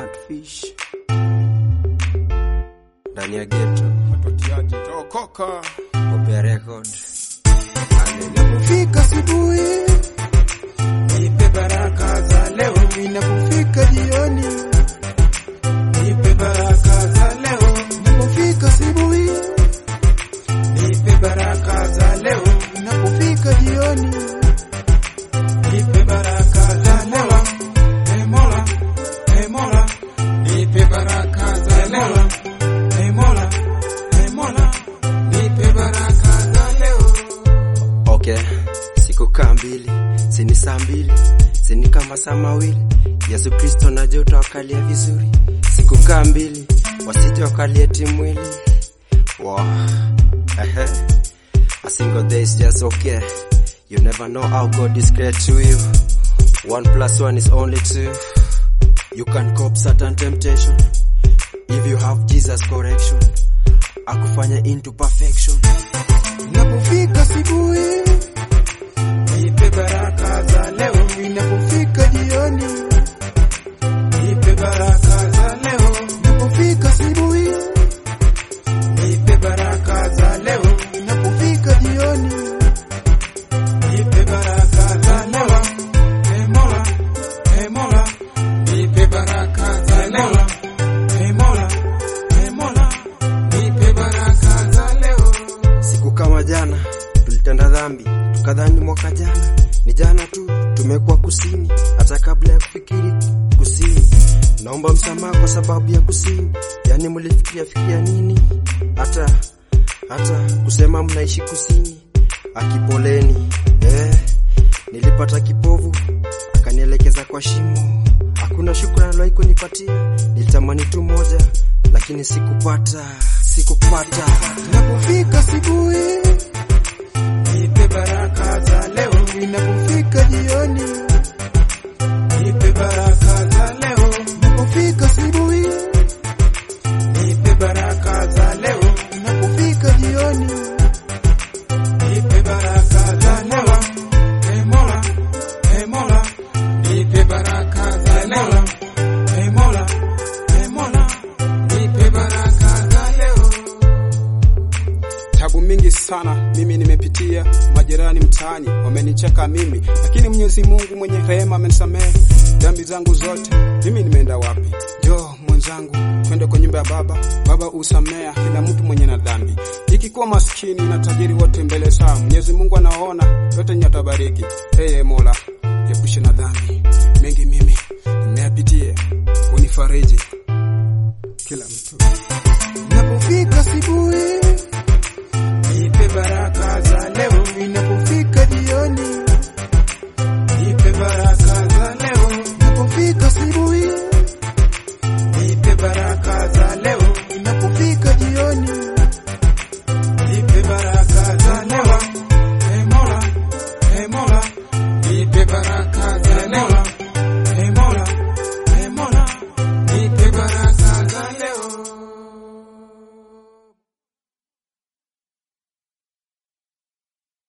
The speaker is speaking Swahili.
catfish ndani ya ghetto watotiaji tokoka Kopia record Inapofika asubuhi, nipe baraka za leo inapofika jioni, nipe baraka za leo inapofika asubuhi, nipe baraka za leo inapofika jioni, nipe baraka za leo e mola e mola nipe baraka za leo e mola e mola nipe baraka za leo okay siku kaa mbili sini saa mbili sini kama saa mawili yesu kristo naje utawakalia vizuri siku kaa mbili wasije wakalie timwili wow. Ehe. a single day is just okay you never know how god is great to you one plus one is only two you can cope certain temptation if you have jesus correction akufanya into perfection inapofika asubuhi, nipe baraka za leo inapofika jioni, nipe baraka za leo inapofika asubuhi, nipe baraka za leo inapofika jioni, nipe baraka za leo e mola e mola nipe baraka za leo e mola e mola nipe baraka za leo Siku kama jana tulitenda dhambi, tukadhani mwaka jana ni jana tu, tumekuwa kusini hata kabla ya kufikiri kusini. Naomba msamaha kwa sababu ya kusini, yani mlifikiria fikiria nini? Hata hata kusema mnaishi kusini, akipoleni eh, nilipata kipovu akanielekeza kwa shimo. Hakuna shukrani aliwahi kunipatia, nilitamani tu moja, lakini sikupata, sikupata. inapofika asubuhi, nipe baraka za leo inapofika jioni, nipe baraka za leo inapofika asubuhi, nipe baraka za leo inapofika jioni, nipe baraka za leo e mola e mola nipe baraka za leo e mola e mola nipe baraka za leo tabu mingi sana mimi nimepitia majirani mtaani wamenicheka mimi lakini mwenyezi mungu mwenye rehema amenisamehe dhambi zangu zote mimi nimeenda wapi jo mwenzangu twende kwa nyumba ya baba baba usamea kila mtu mwenye na dhambi ikikuwa maskini na tajiri wote mbele saa mwenyezi mungu anaona yote nyatabariki hey, mola epushe na dhambi mengi mimi nimeyapitia unifariji kila mtu